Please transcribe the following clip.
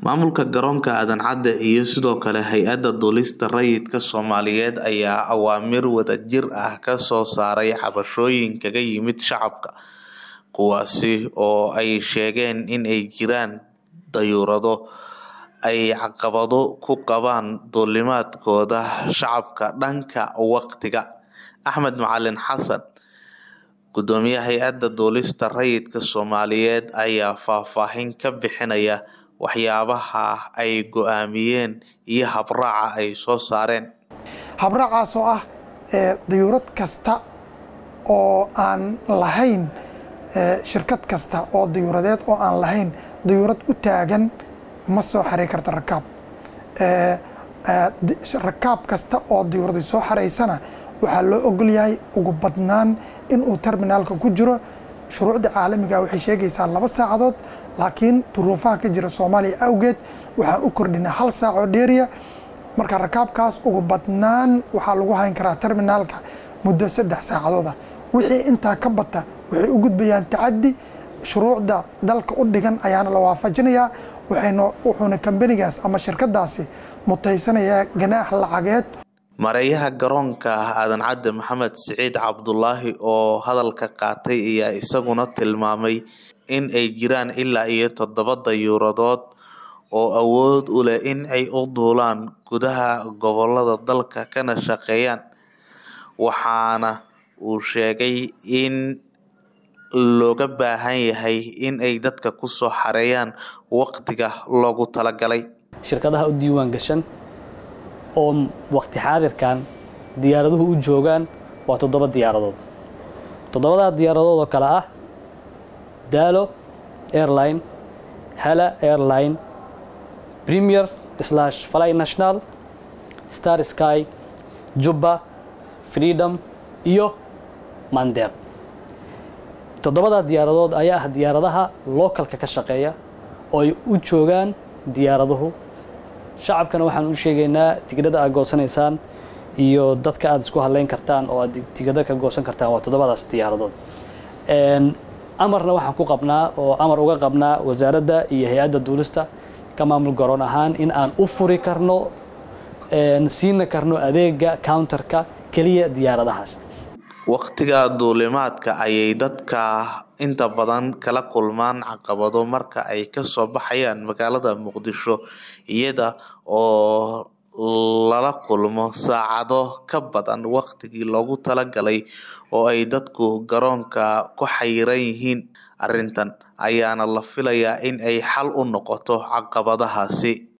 Maamulka garoonka Aadan Cadde iyo sidoo kale Hay'adda Duulista Rayidka Soomaaliyeed ayaa awaamiir wadajir ah ka soo saaray cabashooyin kaga yimid shacabka, kuwaasi oo ay sheegeen in ay jiraan dayuurado ay caqabado ku qabaan duulimaadkooda shacabka dhanka waqtiga. Axmed Macalin Xasan, Gudoomiyaha Hay'adda Duulista Rayidka Soomaaliyeed ayaa faahfaahin ka bixinaya waxyaabaha ay go'aamiyeen iyo habraaca ay soo saareen. habraacaas oo ah dayuurad kasta oo aan lahayn shirkad kasta oo dayuuradeed oo aan lahayn dayuurad u taagan ma soo xaray karta rakaab rakaab kasta oo dayuurada soo xaraysana waxaa loo ogol yahay ugu badnaan inuu terminaalka ku jiro shuruucda caalamiga waxay sheegaysaa laba saacadood laakiin duruufaha ka jira soomaaliya awgeed waxaan u kordhinay hal saac oo dheeriya marka rakaabkaas ugu badnaan waxaa lagu hayn karaa terminaalka muddo saddex saacadooda wixii intaa ka bata waxay u gudbayaan tacaddi shuruucda dalka u dhigan ayaana la waafajinayaa waxayna wuxuuna kambanigaas ama shirkadaasi mutaysanayaa ganaax lacageed Mareeyaha garoonka Aadan Cadde Maxamed Siciid Cabdulaahi oo hadalka qaatay ayaa isaguna tilmaamay in ay jiraan ilaa iyo toddoba dayuuradood oo awood u leh in ay u duulaan gudaha gobollada dalka kana shaqeeyaan, waxaana uu sheegay in looga baahan yahay in ay dadka ku soo xareeyaan waqtiga loogu talagalay. shirkadaha u diiwaan gashan oo waqti xaadirkan diyaaraduhu u joogaan waa toddoba diyaaradood toddobadaa diyaaradood oo kale ah daalo airline hala airline premier slash fly national star sky jubba freedom iyo mandeeq toddobadaa diyaaradood ayaa ah diyaaradaha localka ka shaqeeya oo ay u joogaan diyaaraduhu shacabkana waxaan u sheegaynaa tigidhada aad goosanaysaan iyo dadka aad isku hadlayn kartaan oo aad tigidho ka goosan kartaan waa toddobadaas diyaaradood amarna waxaan ku qabnaa oo amar uga qabnaa wasaaradda iyo hay-adda duulista ka maamul garoon ahaan in aan u furi karno siina karno adeega counterka keliya diyaaradahaas waqtiga duulimaadka ayay dadka inta badan kala kulmaan caqabado marka ay kasoo baxayaan magaalada muqdisho iyada oo lala kulmo saacado ka badan waqtigii loogu talagalay oo ay dadku garoonka ku xayiran yihiin arrintan ayaana la filayaa in ay xal u noqoto caqabadahaasi